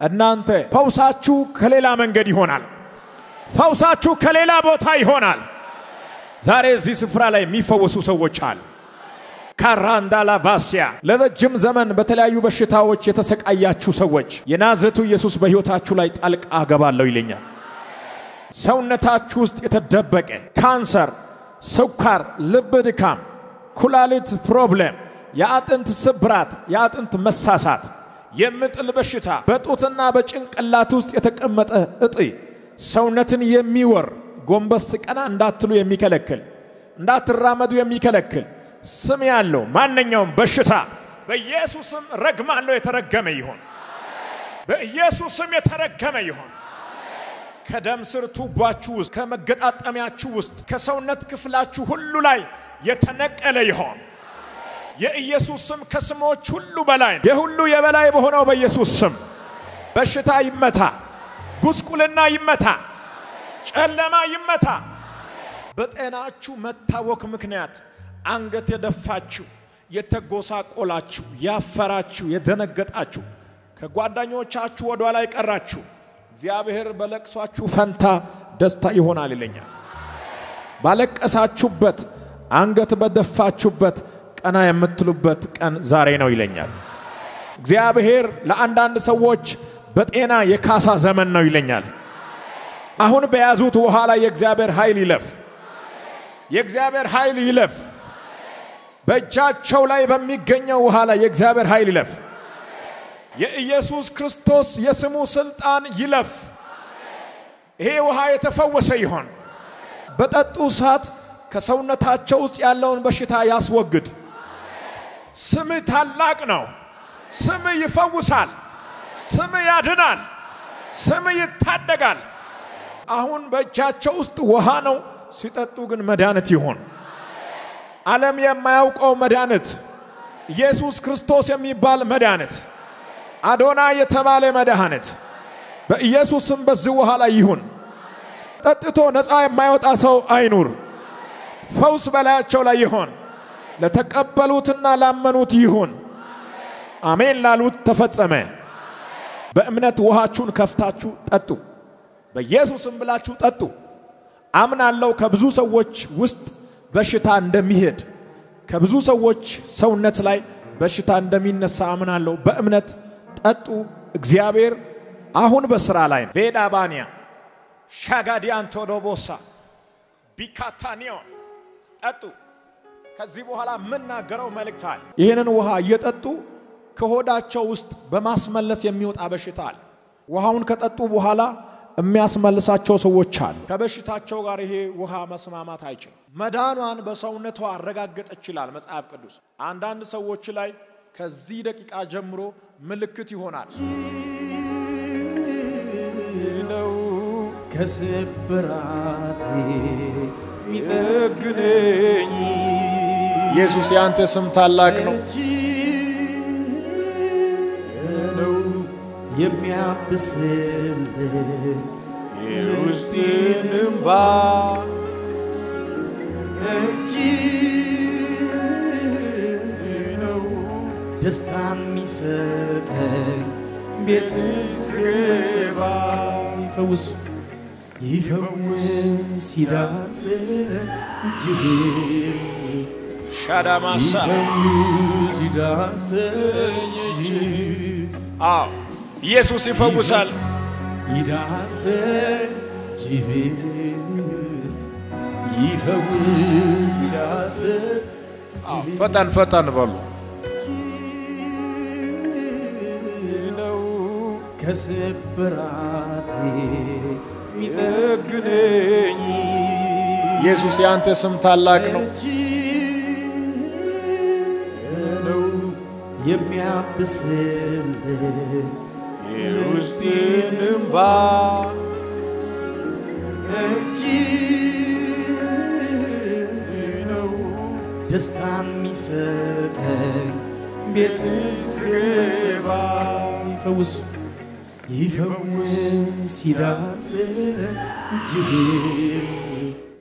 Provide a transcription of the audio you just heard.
እናንተ ፈውሳችሁ ከሌላ መንገድ ይሆናል። ፈውሳችሁ ከሌላ ቦታ ይሆናል። ዛሬ እዚህ ስፍራ ላይ የሚፈወሱ ሰዎች አሉ። ካራንዳላ ቫሲያ ለረጅም ዘመን በተለያዩ በሽታዎች የተሰቃያችሁ ሰዎች የናዝሬቱ ኢየሱስ በሕይወታችሁ ላይ ጣልቃ እገባለሁ ይለኛል። ሰውነታችሁ ውስጥ የተደበቀ ካንሰር፣ ስኳር፣ ልብ ድካም፣ ኩላሊት ፕሮብሌም፣ የአጥንት ስብራት፣ የአጥንት መሳሳት፣ የምጥል በሽታ፣ በጡትና በጭንቅላት ውስጥ የተቀመጠ እጢ፣ ሰውነትን የሚወር ጎንበስ ቀና እንዳትሉ የሚከለክል እንዳትራመዱ የሚከለክል ስም ያለው ማንኛውም በሽታ በኢየሱስም ረግማለሁ። የተረገመ ይሆን፣ በኢየሱስም የተረገመ ይሆን። ከደም ስር ቱቧችሁ ውስጥ ከመገጣጠሚያችሁ ውስጥ ከሰውነት ክፍላችሁ ሁሉ ላይ የተነቀለ ይሆን። የኢየሱስ ስም ከስሞች ሁሉ በላይ ነው። የሁሉ የበላይ በሆነው በኢየሱስ ስም በሽታ ይመታ፣ ጉስቁልና ይመታ፣ ጨለማ ይመታ። በጤናችሁ መታወክ ምክንያት አንገት የደፋችሁ፣ የተጎሳቆላችሁ፣ ያፈራችሁ፣ የደነገጣችሁ ከጓደኞቻችሁ ወደ ኋላ የቀራችሁ እግዚአብሔር በለቅሷችሁ ፈንታ ደስታ ይሆናል ይለኛል። ባለቀሳችሁበት አንገት በደፋችሁበት ቀና የምትሉበት ቀን ዛሬ ነው ይለኛል። እግዚአብሔር ለአንዳንድ ሰዎች በጤና የካሳ ዘመን ነው ይለኛል። አሁን በያዙት ውሃ ላይ የእግዚአብሔር ኃይል ይለፍ፣ የእግዚአብሔር ኃይል ይለፍ። በእጃቸው ላይ በሚገኘው ውሃ ላይ የእግዚአብሔር ኃይል ይለፍ። የኢየሱስ ክርስቶስ የስሙ ስልጣን ይለፍ። ይሄ ውሃ የተፈወሰ ይሆን። በጠጡ ሰዓት ከሰውነታቸው ውስጥ ያለውን በሽታ ያስወግድ። ስም ታላቅ ነው። ስም ይፈውሳል። ስም ያድናል። ስም ይታደጋል። አሁን በእጃቸው ውስጥ ውሃ ነው፣ ሲጠጡ ግን መድኃኒት ይሆን። ዓለም የማያውቀው መድኃኒት፣ ኢየሱስ ክርስቶስ የሚባል መድኃኒት፣ አዶና የተባለ መድኃኒት በኢየሱስም በዚህ ውሃ ላይ ይሁን። ጠጥቶ ነፃ የማይወጣ ሰው አይኑር። ፈውስ በላያቸው ላይ ይሆን። ለተቀበሉትና ላመኑት ይሁን። አሜን ላሉት ተፈጸመ። በእምነት ውሃችሁን ከፍታችሁ ጠጡ። በኢየሱስም ብላችሁ ጠጡ። አምናለው ከብዙ ሰዎች ውስጥ በሽታ እንደሚሄድ ከብዙ ሰዎች ሰውነት ላይ በሽታ እንደሚነሳ አምናለሁ። በእምነት ጠጡ። እግዚአብሔር አሁን በስራ ላይ ነው። ቬዳ ባንያ ሻጋዲያን ቶዶቦሳ ቢካታኒዮን ጠጡ። ከዚህ በኋላ የምናገረው መልእክት አለ። ይህንን ውሃ እየጠጡ ከሆዳቸው ውስጥ በማስመለስ የሚወጣ በሽታ አለ። ውሃውን ከጠጡ በኋላ የሚያስመልሳቸው ሰዎች አሉ። ከበሽታቸው ጋር ይሄ ውሃ መስማማት አይችልም። መዳኗን በሰውነቷ አረጋገጠች ይላል መጽሐፍ ቅዱስ። አንዳንድ ሰዎች ላይ ከዚህ ደቂቃ ጀምሮ ምልክት ይሆናል። ነው ከስብራቴ ሚጠግነኝ ኢየሱስ የአንተ ስም ታላቅ ነው። ነው የሚያብስልኝ የውስጤን እምባ እጅ ነው ደስታ የሚሰጠኝ ቤት ስገባ ይፈውስ ይፈውስ ይዳስ እጅህ ሻዳማሳ ይፈውስ ይዳስ እጅህ አዎ ኢየሱስ ይፈውሳል። ይዳስ እጅህ ይፈውስ ይዳስ አዎ፣ ፈጠን ፈጠን በሉ። ነው ከስብራቴ ሚጠግነኝ ኢየሱስ የአንተ ስም ታላቅ ነው። ነው የሚያብስልኝ የውስጤን እምባ እጅ ነው ደስታ የሚሰጠኝ ቤት ስገባ ይፈውስ ይፈውስ ይዳስ እጅህ